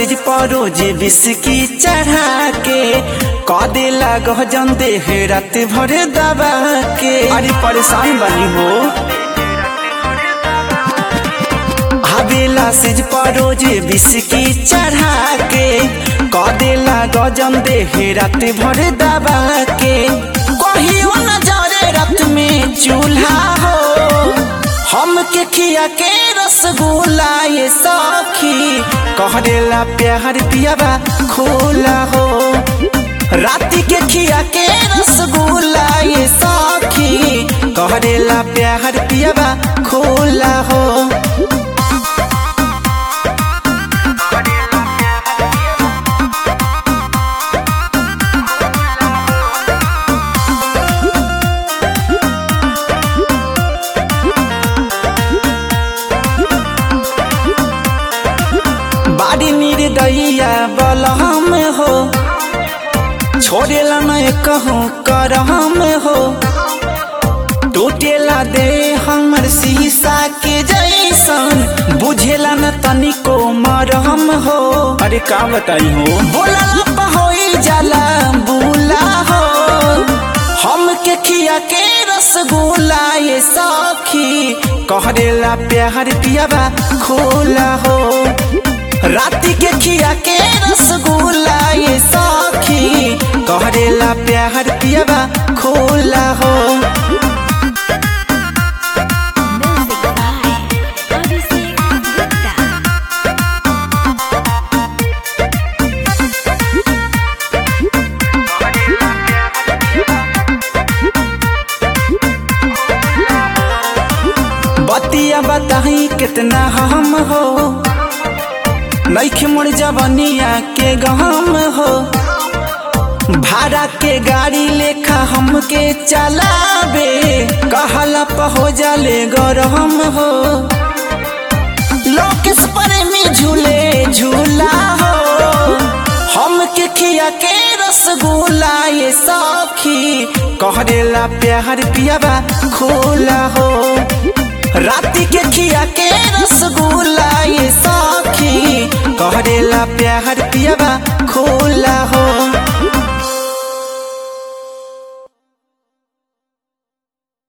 सिज परो जे बिस्की चढ़ा के कदे लाग जन देह रात भर दबा के अरे परेशान बनी हो हवेला सिज परो जे बिस्की चढ़ा के कदे लाग जन देह रात भर दबा के कहियो न जरे रात में चूल्हा हो हम के खिया के रसगुल्ला ये सखी कहरेला प्यार पियाबा खोला हो राती के खिया के रसगुल्ला ये सखी कहरेला प्यार पियाबा खोला हो बाड़ी निर्दयिया बलहम हो छोड़ेला न कहूँ करहम हो टूटेला दे हमर शीशा के जैसन बुझेला न तनिको मरहम हो अरे का बताई हो बोला होई जाला बुला हो हम के खिया के रसगुल्ला ये सखी कहरेला प्यार पियाबा खोला हो राती के खिया के रसगुल्ला ये सखी कहरेला प्यार पियाबा खोला हो Music by Abhishek Gupta. बतिया बताही कितना हम हो नैखे मोर जवनिया के गहम हो भाड़ा के गाड़ी लेखा हमके चलावे कहला हो जाले गरम हो लोकेश पर में झूले झूला हो हम के खिया के रसगुल्ला ये सखी कहरेला प्यार पियाबा खोला हो राती के खिया के रसगुल्ला ये सखी कहरेला प्यार पियाबा खोला हो